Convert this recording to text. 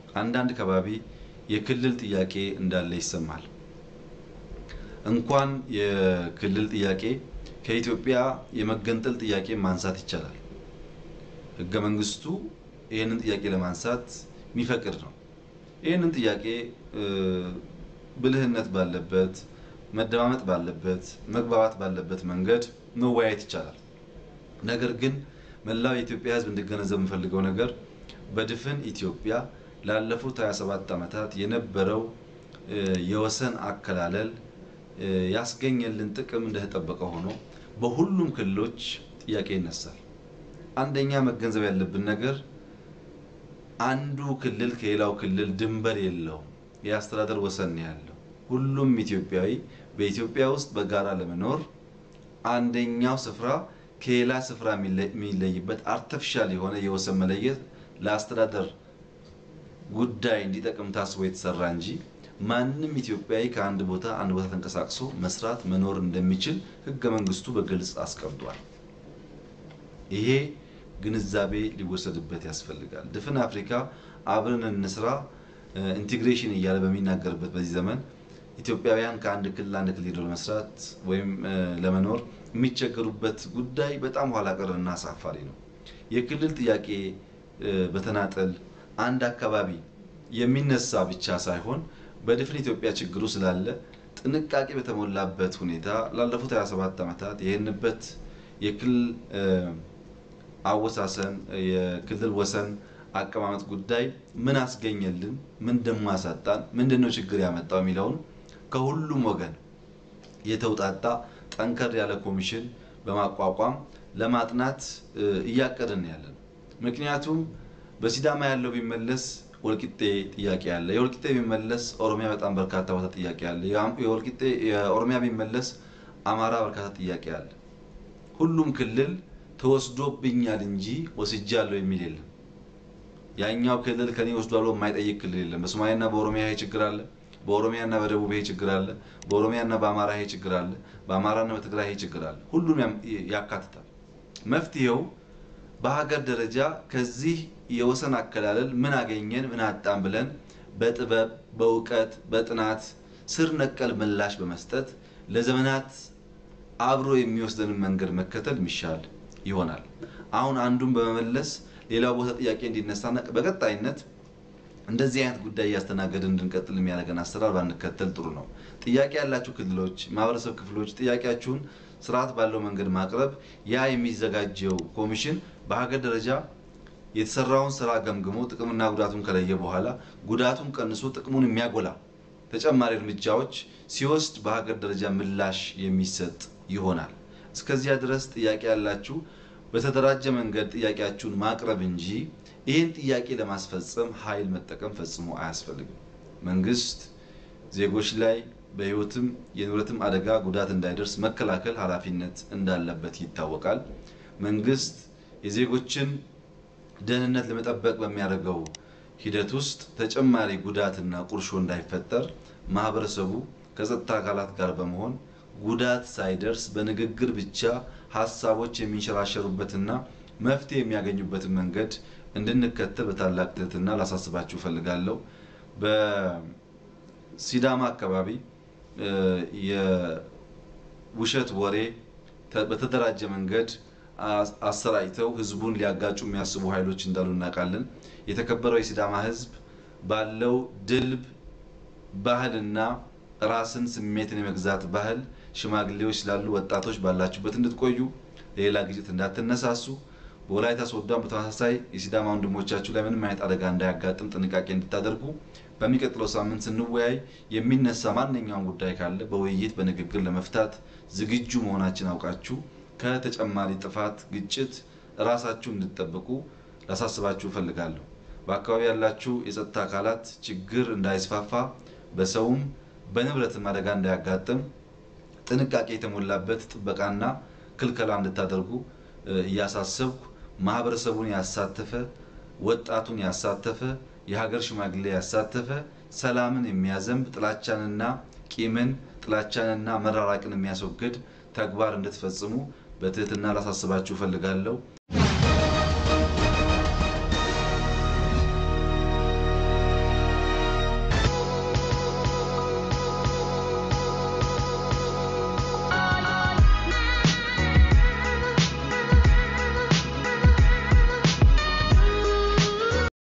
አንዳንድ ከባቢ የክልል ጥያቄ እንዳለ ይሰማል። እንኳን የክልል ጥያቄ ከኢትዮጵያ የመገንጠል ጥያቄ ማንሳት ይቻላል። ሕገ መንግስቱ ይህንን ጥያቄ ለማንሳት የሚፈቅድ ነው። ይህንን ጥያቄ ብልህነት ባለበት፣ መደማመጥ ባለበት፣ መግባባት ባለበት መንገድ መወያየት ይቻላል። ነገር ግን መላው የኢትዮጵያ ሕዝብ እንዲገነዘብ የምፈልገው ነገር በድፍን ኢትዮጵያ ላለፉት 27 ዓመታት የነበረው የወሰን አከላለል ያስገኘልን ጥቅም እንደተጠበቀ ሆኖ በሁሉም ክልሎች ጥያቄ ይነሳል። አንደኛ መገንዘብ ያለብን ነገር አንዱ ክልል ከሌላው ክልል ድንበር የለውም፣ የአስተዳደር ወሰን ነው ያለው። ሁሉም ኢትዮጵያዊ በኢትዮጵያ ውስጥ በጋራ ለመኖር አንደኛው ስፍራ ከሌላ ስፍራ የሚለይበት አርተፊሻል የሆነ የወሰን መለየት ለአስተዳደር ጉዳይ እንዲጠቅም ታስቦ የተሰራ እንጂ ማንም ኢትዮጵያዊ ከአንድ ቦታ አንድ ቦታ ተንቀሳቅሶ መስራት መኖር እንደሚችል ሕገ መንግስቱ በግልጽ አስቀምጧል። ይሄ ግንዛቤ ሊወሰድበት ያስፈልጋል። ድፍን አፍሪካ አብረን እንስራ ኢንቴግሬሽን እያለ በሚናገርበት በዚህ ዘመን ኢትዮጵያውያን ከአንድ ክልል አንድ ክልል ሄደው ለመስራት ወይም ለመኖር የሚቸገሩበት ጉዳይ በጣም ኋላ ቀርና አሳፋሪ ነው። የክልል ጥያቄ በተናጠል አንድ አካባቢ የሚነሳ ብቻ ሳይሆን በድፍን ኢትዮጵያ ችግሩ ስላለ ጥንቃቄ በተሞላበት ሁኔታ ላለፉት 27 ዓመታት ይህንበት የክልል አወሳሰን የክልል ወሰን አቀማመጥ ጉዳይ ምን አስገኘልን፣ ምን ደሞ አሳጣን፣ ምንድን ነው ችግር ያመጣው የሚለውን ከሁሉም ወገን የተውጣጣ ጠንከር ያለ ኮሚሽን በማቋቋም ለማጥናት እያቀድን ያለን። ምክንያቱም በሲዳማ ያለው ቢመለስ ወልቂጤ ጥያቄ አለ። የወልቂጤ ቢመለስ ኦሮሚያ በጣም በርካታ ቦታ ጥያቄ አለ። የወልቂጤ የኦሮሚያ ቢመለስ አማራ በርካታ ጥያቄ አለ። ሁሉም ክልል ተወስዶብኛል እንጂ ወስጃለሁ የሚል የለም። ያኛው ክልል ከኔ ወስዷል ብሎ የማይጠይቅ ክልል የለም። በሶማሌና በኦሮሚያ ይሄ ችግር አለ። በኦሮሚያና በደቡብ ይሄ ችግር አለ። በኦሮሚያና በአማራ ይሄ ችግር አለ። በአማራና በትግራይ ይሄ ችግር አለ። ሁሉም ያካትታል። መፍትሄው በሀገር ደረጃ ከዚህ የወሰን አከላለል ምን አገኘን ምን አጣን ብለን በጥበብ በእውቀት በጥናት ስር ነቀል ምላሽ በመስጠት ለዘመናት አብሮ የሚወስደንን መንገድ መከተል የሚሻል ይሆናል። አሁን አንዱን በመመለስ ሌላው ቦታ ጥያቄ እንዲነሳና በቀጣይነት እንደዚህ አይነት ጉዳይ እያስተናገድን እንድንቀጥል የሚያደርገን አሰራር ባንከተል ጥሩ ነው። ጥያቄ ያላችሁ ክልሎች፣ ማህበረሰብ ክፍሎች ጥያቄያችሁን ስርዓት ባለው መንገድ ማቅረብ ያ የሚዘጋጀው ኮሚሽን በሀገር ደረጃ የተሰራውን ስራ ገምግሞ ጥቅምና ጉዳቱን ከለየ በኋላ ጉዳቱን ቀንሶ ጥቅሙን የሚያጎላ ተጨማሪ እርምጃዎች ሲወስድ በሀገር ደረጃ ምላሽ የሚሰጥ ይሆናል። እስከዚያ ድረስ ጥያቄ ያላችሁ በተደራጀ መንገድ ጥያቄያችሁን ማቅረብ እንጂ ይህን ጥያቄ ለማስፈጸም ኃይል መጠቀም ፈጽሞ አያስፈልግም። መንግስት ዜጎች ላይ በህይወትም የንብረትም አደጋ ጉዳት እንዳይደርስ መከላከል ኃላፊነት እንዳለበት ይታወቃል። መንግስት የዜጎችን ደህንነት ለመጠበቅ በሚያደርገው ሂደት ውስጥ ተጨማሪ ጉዳትና ቁርሾ እንዳይፈጠር ማህበረሰቡ ከጸጥታ አካላት ጋር በመሆን ጉዳት ሳይደርስ በንግግር ብቻ ሀሳቦች የሚንሸራሸሩበትና መፍትሄ የሚያገኙበትን መንገድ እንድንከተል በታላቅ ትህትና ላሳስባችሁ እፈልጋለሁ። በሲዳማ አካባቢ የውሸት ወሬ በተደራጀ መንገድ አሰራጭተው ህዝቡን ሊያጋጩ የሚያስቡ ኃይሎች እንዳሉ እናውቃለን። የተከበረው የሲዳማ ህዝብ ባለው ድልብ ባህልና ራስን ስሜትን የመግዛት ባህል ሽማግሌዎች ስላሉ ወጣቶች ባላችሁበት እንድትቆዩ፣ ሌላ ግጭት እንዳትነሳሱ፣ በወላይታ ሶዶም በተመሳሳይ የሲዳማ ወንድሞቻችሁ ላይ ምንም አይነት አደጋ እንዳያጋጥም ጥንቃቄ እንድታደርጉ በሚቀጥለው ሳምንት ስንወያይ የሚነሳ ማንኛውም ጉዳይ ካለ በውይይት በንግግር ለመፍታት ዝግጁ መሆናችን አውቃችሁ ከተጨማሪ ጥፋት፣ ግጭት ራሳችሁ እንድትጠብቁ ላሳስባችሁ እፈልጋለሁ። በአካባቢ ያላችሁ የጸጥታ አካላት ችግር እንዳይስፋፋ በሰውም በንብረትም አደጋ እንዳያጋጥም ጥንቃቄ የተሞላበት ጥበቃና ክልከላ እንድታደርጉ እያሳሰብኩ ማህበረሰቡን ያሳተፈ ወጣቱን ያሳተፈ የሀገር ሽማግሌ ያሳተፈ ሰላምን የሚያዘንብ ጥላቻንና ቂምን ጥላቻንና መራራቅን የሚያስወግድ ተግባር እንድትፈጽሙ በትህትና ላሳስባችሁ እፈልጋለሁ።